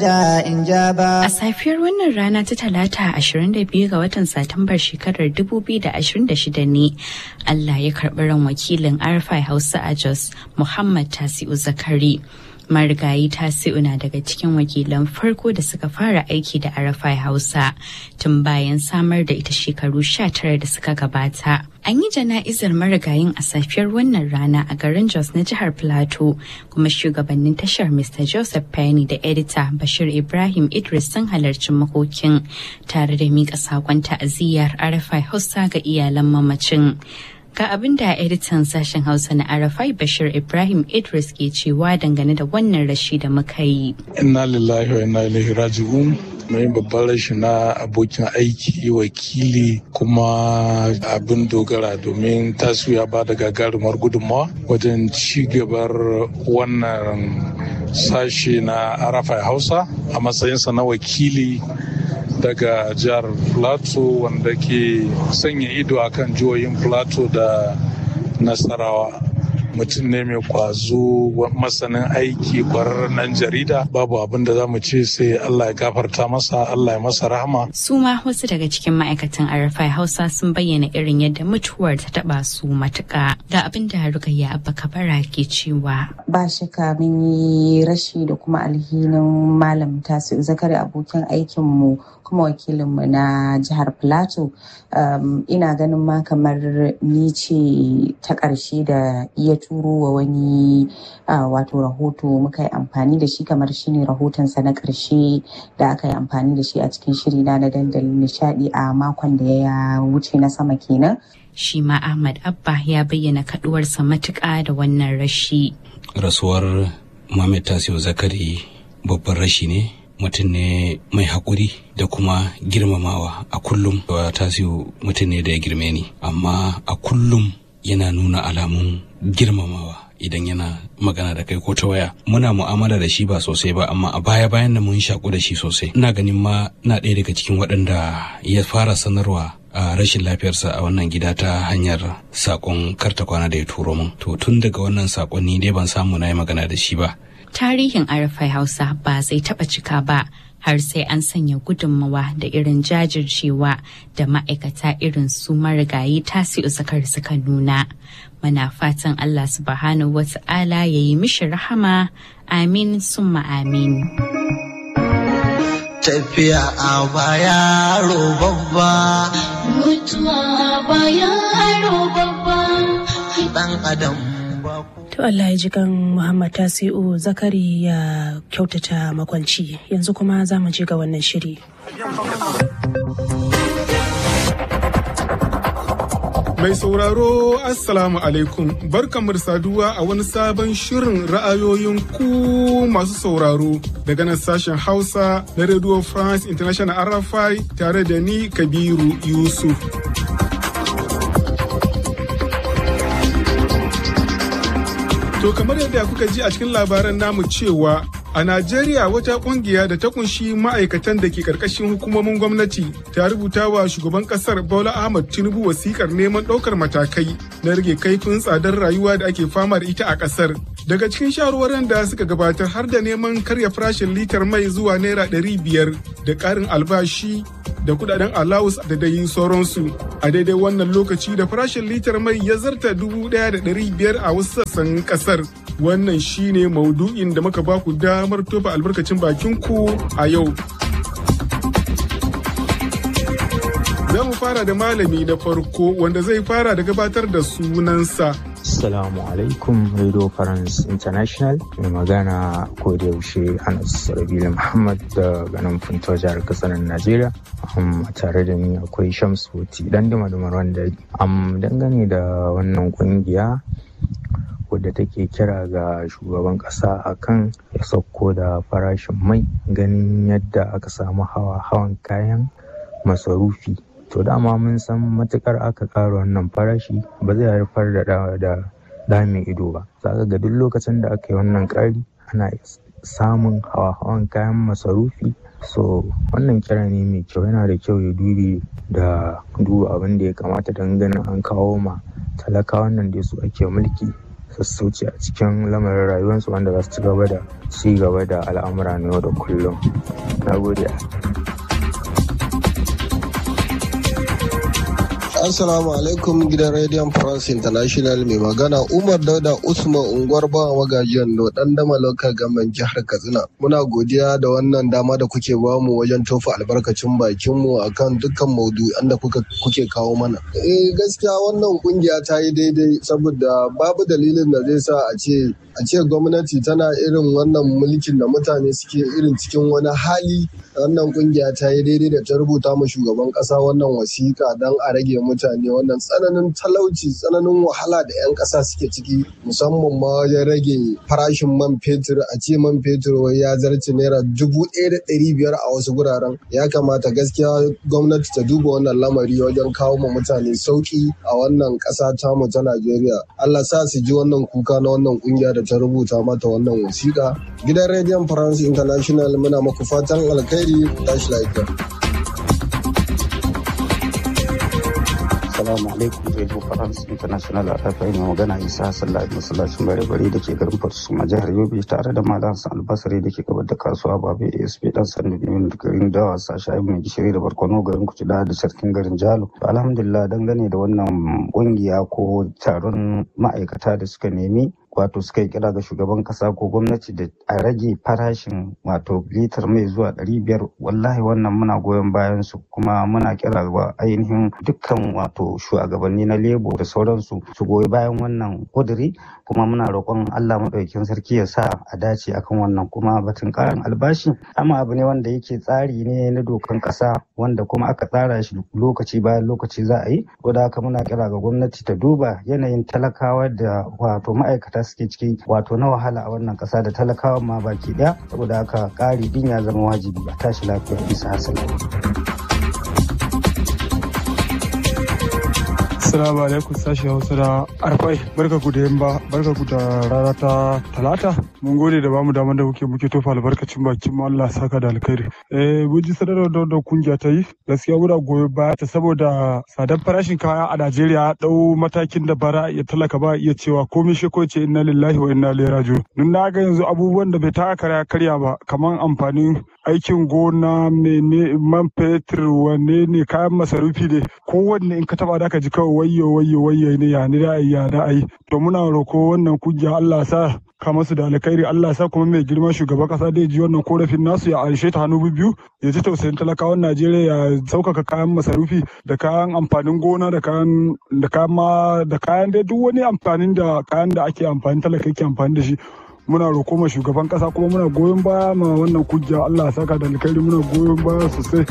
da in ja ba. A safiyar wannan rana ta talata 22 ga watan Satumbar shekarar 2026 ne Allah ya karɓi ran wakilin Arfai Hausa a Jos Muhammad Tasi'u Zakari. marigayi tasi'u na daga cikin wakilan farko da suka fara aiki da arafai hausa tun bayan samar da ita shekaru 19 da suka gabata an yi jana'izar marigayin a safiyar wannan rana a garin jos na jihar plateau kuma shugabannin tashar mr joseph penny da edita bashir ibrahim idris sun halarci makokin tare da miƙa saƙon ta'aziyyar arafai hausa ga iyalan mamacin Ga abin da editan sashen Hausa na Arafai Bashir Ibrahim Idris ke cewa dangane da wannan rashi da muka yi. Inna lillahi wa inna ilaihi raji'un. mai babban rashi na abokin aiki wakili kuma abin dogara domin tasu ya ba da gagarumar gudunmawa wajen ci gabar wannan sashe na arafai hausa a matsayinsa na wakili daga jihar plateau wanda ke sanya ido akan jihohin plateau da nasarawa mutum ne mai kwazo masanin aiki kwararren nan jarida babu abin da za mu ce sai Allah ya gafarta masa Allah ya masa rahama. Su ma wasu daga cikin ma'aikatan Arafai Hausa sun bayyana irin yadda mutuwar ta taba su matuƙa ga abin da Rukayya Abba Kabara ke cewa. Ba shaka mun yi rashi da kuma alhinin malam tasu zakari abokin aikinmu kuma wakilinmu na jihar Plateau. ina ganin ma kamar ni ce ta ƙarshe da iya turo wa wani wato rahoto muka yi amfani da shi kamar shine rahotonsa na ƙarshe da aka yi amfani da shi a cikin shiri na na dandalin nishadi a makon da ya wuce na sama kenan. Shi ma Ahmad Abba ya bayyana kaduwarsa matuƙa da wannan rashi. Rasuwar Muhammad Tasiu Zakari babban rashi ne mutum ne mai haƙuri da kuma girmamawa a kullum tasiu mutum ne da ya girme ni amma a kullum yana nuna alamun girmamawa idan yana magana da kai ko ta waya muna mu'amala da shi ba sosai ba amma a baya bayan da mun shaku da shi sosai ina ganin ma na ɗaya daga cikin waɗanda ya fara sanarwa a rashin lafiyarsa a wannan gida ta hanyar sakon karta kwana da ya turo min to tun daga wannan sakonni dai ban samu na yi magana da shi ba tarihin arafai hausa ba zai taba cika ba har sai an sanya gudunmawa da irin jajircewa da ma'aikata irin su marigayi tasi'u zakar suka nuna muna fatan allah subhanahu wa ta'ala ya yi mishi rahama amin summa amin tafiya a baya babba mutuwa a baya babba dan adam To Allah ya ji kan Muhammad Tasi'u Zakari ya kyautata makwanci yanzu kuma za mu je ga wannan shiri. Mai sauraro Assalamu alaikum barkanmu da saduwa a wani sabon shirin ra'ayoyin ku masu sauraro daga nan sashen Hausa na Radio France International RFI tare da ni Kabiru Yusuf. To kamar yadda kuka ji a cikin labaran namu cewa a Najeriya wata kungiya da ta kunshi ma'aikatan da ke karkashin hukumomin gwamnati ta rubuta wa shugaban kasar Bola Ahmad Tinubu wasikar neman ɗaukar matakai na rage kaifin tsadar rayuwa da ake fama da ita a kasar. Daga cikin shawarwarin da suka gabatar har da neman karya farashin litar mai zuwa naira ɗari biyar da ƙarin albashi da kudaden alawus da dai sauransu a daidai wannan lokaci da farashin litar mai ya zarta dubu ɗaya da ɗari biyar a wasu sassan ƙasar wannan shine maudu'in da muka baku damar tofa albarkacin bakin ku a yau za mu fara da malami na farko wanda zai fara da gabatar da sunansa Assalamu alaikum Radio France International mai magana ko da yaushe Anas Rabila Muhammad da ganin Funto jihar Katsina Najeriya. Um, tare da ni akwai Shamsu dan dima wanda um, dangane da wannan kungiya wadda take kira ga shugaban kasa akan ya sauko da farashin mai ganin yadda aka samu hawa hawan kayan masarufi to dama mun san matukar aka ƙara wannan farashi ba zai haifar da da da mai ido ba zaka ga duk lokacin da aka yi wannan ƙari ana samun hawa-hawan kayan masarufi so wannan kira ne mai kyau yana da kyau ya dubi da duba abin da ya kamata don ganin an kawo ma talakawan nan da su ake mulki sassauci a cikin lamarin rayuwarsu wanda za su ci gaba da ci gaba da al'amura na yau da kullum na gode Assalamu alaikum gidan Radio France International mai magana Umar Dauda Usman unguwar bawa magajiyan do dan dama local government jihar Katsina. Muna godiya da wannan dama da kuke bamu wajen tofa albarkacin bakin mu akan dukkan maudu'an da kuka kuke kawo mana. Eh gaskiya wannan kungiya ta yi daidai saboda babu dalilin da zai sa a ce a ce gwamnati tana irin wannan mulkin da mutane suke irin cikin wani hali wannan kungiya ta yi daidai da ta rubuta ma shugaban kasa wannan wasiƙa don a rage mutane wannan tsananin talauci tsananin wahala da 'yan ƙasa suke ciki musamman ma wajen rage farashin man fetur a ce man fetur wai ya zarce naira dubu ɗaya da ɗari biyar a wasu guraren ya kamata gaskiya gwamnati ta duba wannan lamari wajen kawo ma mutane sauƙi a wannan ƙasa tamu ta najeriya allah sa su ji wannan kuka na wannan kungiya da ta rubuta mata wannan wasiƙa gidan rediyon france international muna maku fatan alkhairi tashi lafiya Assalamu alaikum Radio France International a ɗafa mai magana Isa Sallah masallacin bare bare da ke garin Fatusuma jihar Yobe tare da Malam Hassan Albasari da ke gabar da kasuwa Babe ASP dan sanda bimin garin Dawa Sasha mai gishiri da barkono garin Kucida da sarkin garin Jalo. Alhamdulillah dangane da wannan kungiya ko taron ma'aikata da suka nemi wato suka yi kira ga shugaban kasa ko gwamnati da a rage farashin wato litar mai zuwa ɗari biyar wallahi wannan muna goyon bayan su kuma muna kira ga ainihin dukkan wato shugabanni na lebo da sauransu su goyi bayan wannan kuduri kuma muna roƙon Allah maɗaukin sarki ya sa a dace akan wannan kuma batun ƙarin albashi amma abu ne wanda yake tsari ne na dokan ƙasa wanda kuma aka tsara shi lokaci bayan lokaci za a yi da haka muna kira ga gwamnati ta duba yanayin talakawa da wato ma'aikata suke ciki wato na wahala a wannan kasa da talakawa ma baki daya saboda haka ƙari din ya zama wajibi a tashi lafiya bisa hasali. Assalamu alaikum sashi Hausa da Arfai. Barka ku da yamma, barka ku da rana ta Talata. Mun gode da bamu damar da kuke muke tofa albarkacin bakin mu Allah saka da alkhairi. Eh mun ji sanarwar da da kungiya ta yi. Gaskiya muna goyo baya ta saboda tsadar farashin kaya a Najeriya dau matakin da bara ya talaka ba iya cewa komai shi ko ce inna lillahi wa inna ilaihi raji'un. Nun na ga yanzu abubuwan da bai taka karya karya ba kamar amfanin aikin gona mene man fetur wane ne kayan masarufi ne kowanne in ka taba da ka ji kawai wayyo wayyo wayyo ne ya ni ra'ayi ya ra'ayi to muna roko wannan kungiya Allah sa ka masu da alkhairi Allah sa kuma mai girma shugaban kasa da ji wannan korafin nasu ya anshe ta hannu biyu ya ji tausayin talakawan Najeriya ya saukaka kayan masarufi da kayan amfanin gona da kayan da kayan ma da kayan dai duk wani amfanin da kayan da ake amfani talaka yake amfani da shi muna roƙo ma shugaban ƙasa kuma muna goyon baya ma wannan kujja Allah ya saka da alkhairi muna goyon baya sosai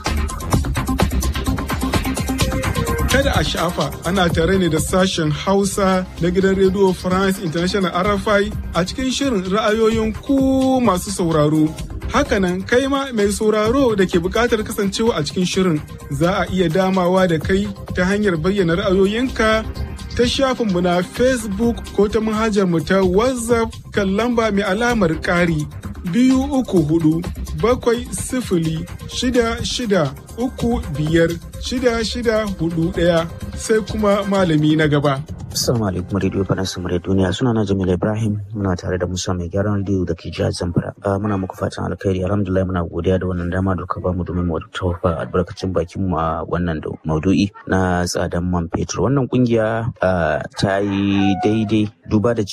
Kada a shafa ana tare ne da sashen Hausa na gidan Radio France International RFI a cikin shirin ra'ayoyin ku masu sauraro. Hakanan kai ma mai sauraro da ke buƙatar kasancewa a cikin shirin za a iya damawa da kai ta hanyar bayyana ra'ayoyinka ta shafinmu na Facebook ko ta manhajarmu ta WhatsApp kan lamba mai alamar ƙari biyu uku hudu bakwai sifili shida shida uku biyar shida shida hudu ɗaya sai kuma malami na gaba. Assalamu alaikum Radio Faransa Murai Duniya suna na Jamil Ibrahim muna tare da Musa mai gyaran rediyo da ke jihar Zamfara. Muna muku fatan alkhairi alhamdulillah muna godiya da wannan dama da ka ba mu domin mu tawafa albarkacin bakin mu a wannan maudu'i na tsadan man fetur. Wannan kungiya ta yi daidai duba da